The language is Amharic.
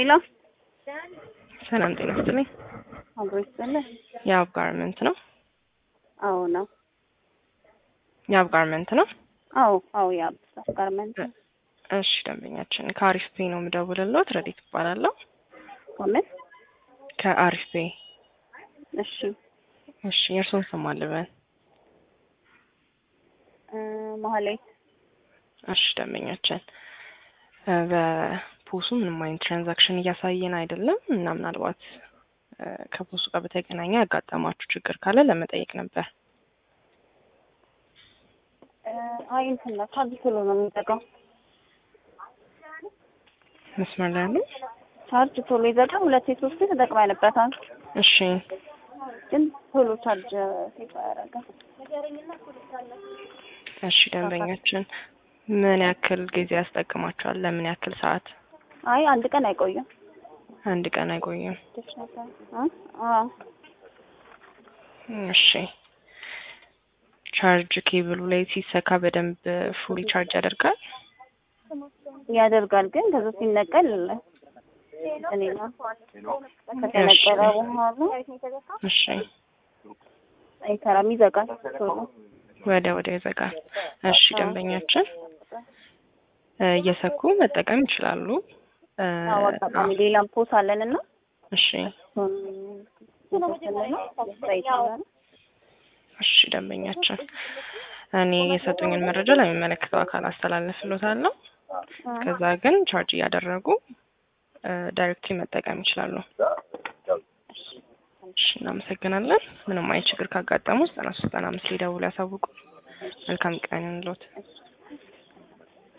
ሄሎ ሰላም ጤና ይስጥልኝ። አብሮ ይስጥልህ። የአብ ጋርመንት ነው። አዎ ነው። የአብ ጋርመንት ነው። አዎ አዎ የአብስራት ጋርመንት ነው። እሺ ደንበኛችን ከአሪፍ ፔ ነው የምደውልልዎት። ረዲት እባላለሁ ከምን? ከአሪፍ ፔ። እሺ እሺ የእርስዎን ስም አልበን? እ መሀሌት እሺ ደንበኛችን እ በፖሱ ምንም አይነት ትራንዛክሽን እያሳየን አይደለም እና ምናልባት እ ከፖሱ ጋር በተገናኘ ያጋጠማችሁ ችግር ካለ ለመጠየቅ ነበር። እ አይ እንትን ነው ቻርጅ ቶሎ ነው የሚዘጋው። መስመር ላይ ያሉ? ቻርጅ ቶሎ ይዘጋል። ሁለቴ ሶስቴ ተጠቅመንበታል፣ እሺ ግን ቶሎ ቻርጅ ሴት አያደርግም። እሺ ደንበኛችን ምን ያክል ጊዜ ያስጠቅማችኋል? ለምን ያክል ሰዓት? አይ አንድ ቀን አይቆይም። አንድ ቀን አይቆይም። ደስ ነበር። እ አዎ እሺ ቻርጅ ኬብሉ ላይ ሲሰካ በደንብ ፉሊ ቻርጅ ያደርጋል? ያደርጋል፣ ግን ከዛ ሲነቀል እኔ ነው ከተነቀለ በኋላ እሺ አይሰራም፣ ይዘጋል ቶሎ። ወደ ወደ ይዘጋል። እሺ ደንበኛችን እ እየሰኩ መጠቀም ይችላሉ። እ አዎ አጋጣሚ ሌላም ፖስ አለን እና እሺ እሱን ነው ይችላል። እሺ ደንበኛችን እኔ የሰጡኝን መረጃ ለሚመለከተው አካል አስተላልፍሎታለሁ። ከዛ ግን ቻርጅ እያደረጉ ዳይሬክትሊ መጠቀም ይችላሉ። እሺ እናመሰግናለን። ምንም አይነት ችግር ካጋጠሙ ዘጠና ሶስት ዘጠና አምስት ሊደውሉ ያሳውቁ። መልካም ቀን ይሁንልዎት።